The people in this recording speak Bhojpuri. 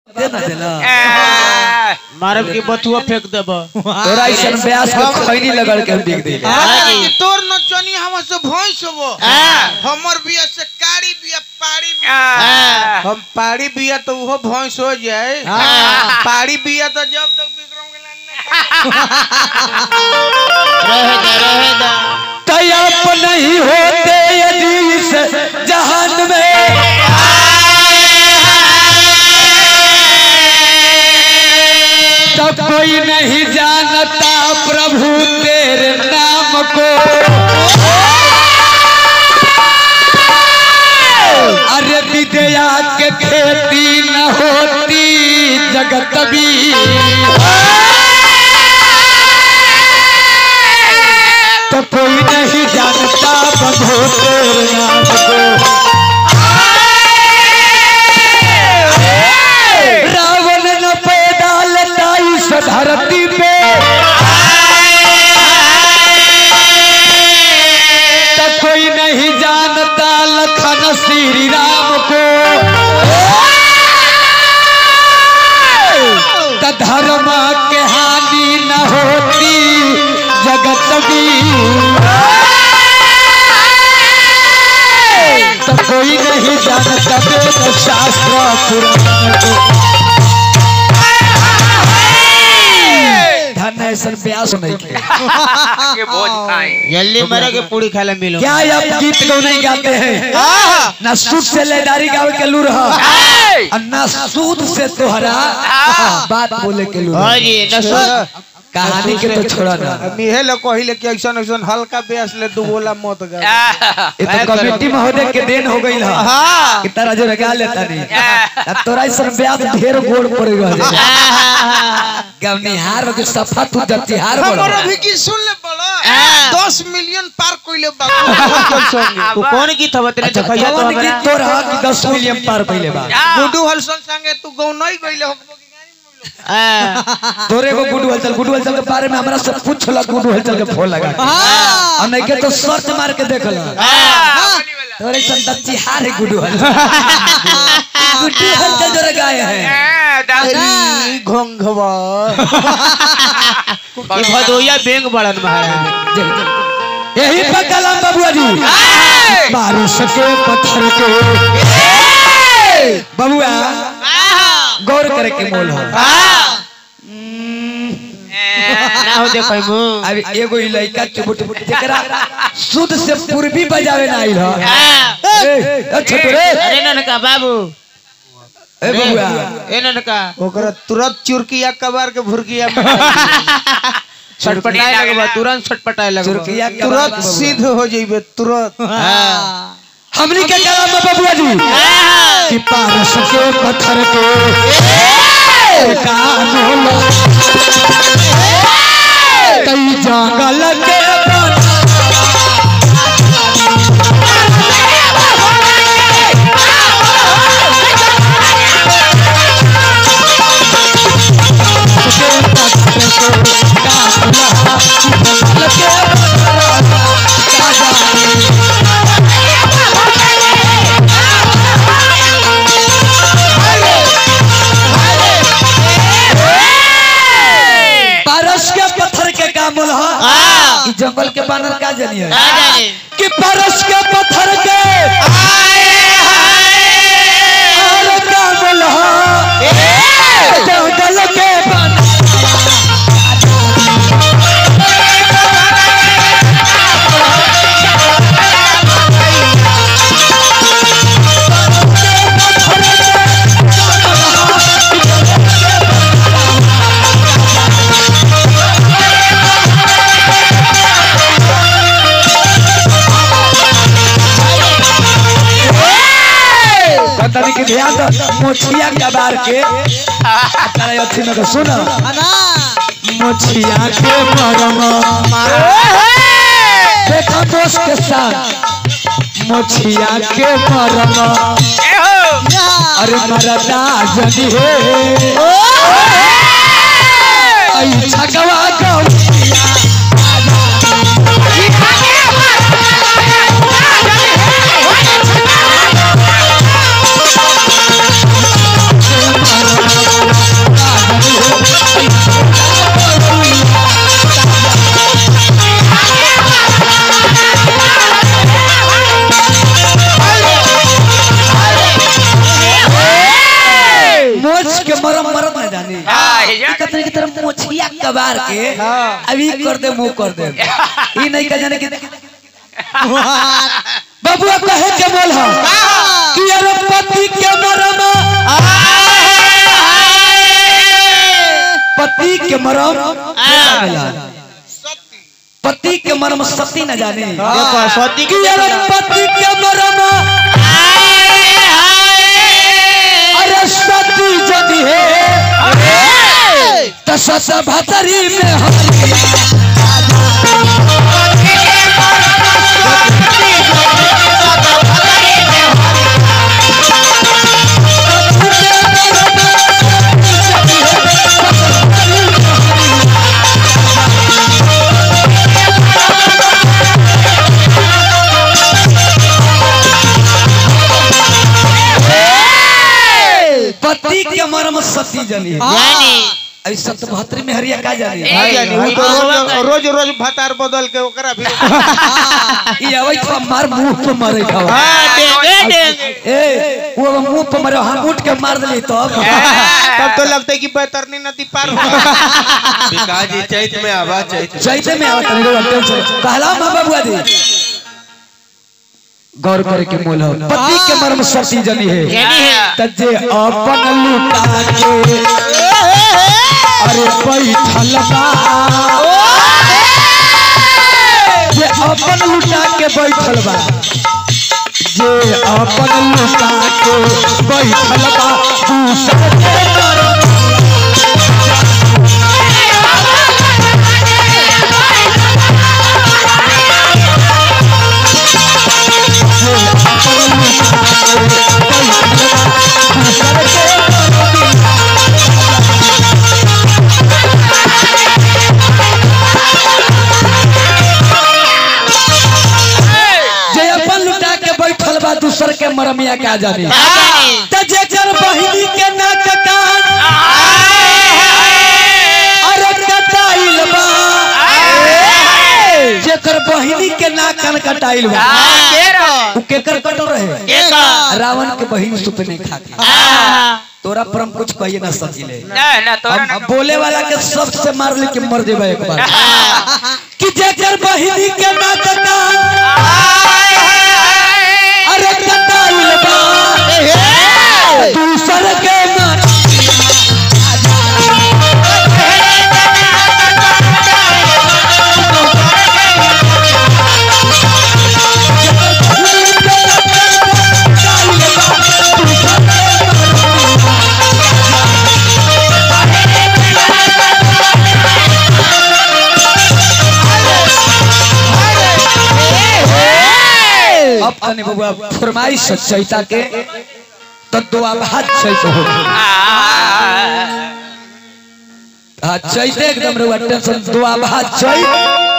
दे ना देला मारब की बथुआ फेंक देब तोरा ऐसन ब्यास को खैनी लगड़ के हम देख दे कि तोर नचनी हम से भैंस हो हमर बिया से कारी बिया पाड़ी बिया हम पाड़ी बिया तो वो भैंस हो जाए पाड़ी बिया तो जब तक विक्रम के रहेगा रहेगा तयप नहीं होते यदि इस जहान में तब कोई नहीं जानता प्रभु तेरे नाम को अरे विद्या के खेती न होती जगत भी तो कोई नहीं जानता प्रभु तेरे नाम को रावण न पैदा लेता इस धरती पे तो कोई नहीं जानता लखन श्री राम को तो धर्म के हानि न होती जगत भी तो कोई नहीं जानता वेद शास्त्र पुराण को धन ऐसा प्यास नहीं के के बोझ खाई जल्दी मरे के पूरी खाला मिलो क्या आप गीत को नहीं गाते हैं ना सूद से लेदारी गावे के लूर है और ना सूद से तोहरा बात बोले के लूर हाँ है। जी नसो कहानी के तो छोड़ा ना मिहे लोग कहिले कि ऐसा ऐसा हल्का बेस ले दू बोला मत गा ये तो कमेटी महोदय के देन हो गई है हाँ कि तारा जो लगा लेता नहीं अब तोरा इस ब्याज ढेर गोड़ पड़ गया गवनिहार के सफा तू दतिहार हमारा बड़ा भी की सुन ले बड़ा दस मिलियन पार कोइले बाबू तू कौन गीत हवा तेरे अच्छा देखैया तो कौन हमरा गीत तोरा कि 10 मिलियन पार पहले बा गुडू हलसन संगे तू गौ नहीं गइले हो हाँ। तोरे को गुडू हलचल गुडू हलचल के बारे में हमरा से पूछला गुडू हलचल के फोन लगा के और नहीं के तो सर्च मार के देख ला तोरे सन दतिहार है गुडू हलचल गुडू हलचल जो गाय है तेरी घोंघवा ई भदोइया बैंक बड़न महाराज यही पर कलम बबुआ जी बारिश के पत्थर के बबुआ गौर करे के मोल हो ना हो देखै मु अब एगो ई लइका चुबुट जेकरा शुद्ध से पूर्वी बजावे ना आइल हो ए ए छोटू रे अरे ननका बाबू ए बबुआ ए ननका ओकरा तुरंत चुरकिया कबार के भुरकिया छटपटाए लगबा तुरंत छटपटाए लगबा चुरकिया के तुरंत बाद सिद्ध हो जइबे तुरंत हमनी के कलम में बबुआ जी कि पारस के पत्थर के कानून कई जंगल के बन पारस के पत्थर के का मूल है ई जंगल के बानर का जानिए ना जाने कि पारस के पत्थर के और का मूल है जंगल के बानर तनी के ध्यान दो मोछिया कबार के तारा अथी में सुन मोछिया के मरम देखा दोस्त के साथ मोछिया के मरम अरे मरदा जनी हे आई छगवा गौरिया Thank कबार के अभी कर दे मुंह कर दे ई नहीं कह जाने कि बबुआ कहे के बोल हम कि अरे पति के मरम पति के मरम के जानेला? पति के मरम सती न जाने देखो सती कि अरे पति के मरम अरे सती जदी है तो सत भतरी में हरिया पति के मरम सती जनी है अभी सतभत्री में हरिया का जानी हाँ जानी वो तो रोज रोज रोज भतार बदल के ओकरा भी ई अबै तो मार मुंह पे मारे खावा ए वो अब मुंह पे मारे हम उठ के मार देली तब तब तो लगता है कि बैतरनी नदी पार हो पिकाजी चैत में आवा चैत में। जैसे में आवत नहीं रो टेंशन कहला मां बाबूआ दी गौर करे के मोल हो पति के मर्म सती जनी है तजे अपन लुटा के अरे बैठल बा जे अपन लुटा के बैठल बा जे अपन लुटा के बैठल बा दूसर के मरम जे अपन लुटा के बैठल बा दूसर के मरमिया का जानी त जेकर बहिनी के ना कटान अरे कटाइल बा जेकर बहिनी के ना कान कटाइल बा उ केकर कटो रहे रावण के बहिन सुप नहीं खाती तोरा पर हम कुछ कहिए ना सकिले ना ना तोरा हम बोले वाला के सबसे मार ले के मर देबे एक बार कि जेकर बहिनी के ना कटान अरे कटाइल बा दूसर के मार अब तने बबुआ फरमाइश चैता के तो दुआ भात चैत हो हाँ चैते एकदम रहुआ टेंशन दुआ भात चैत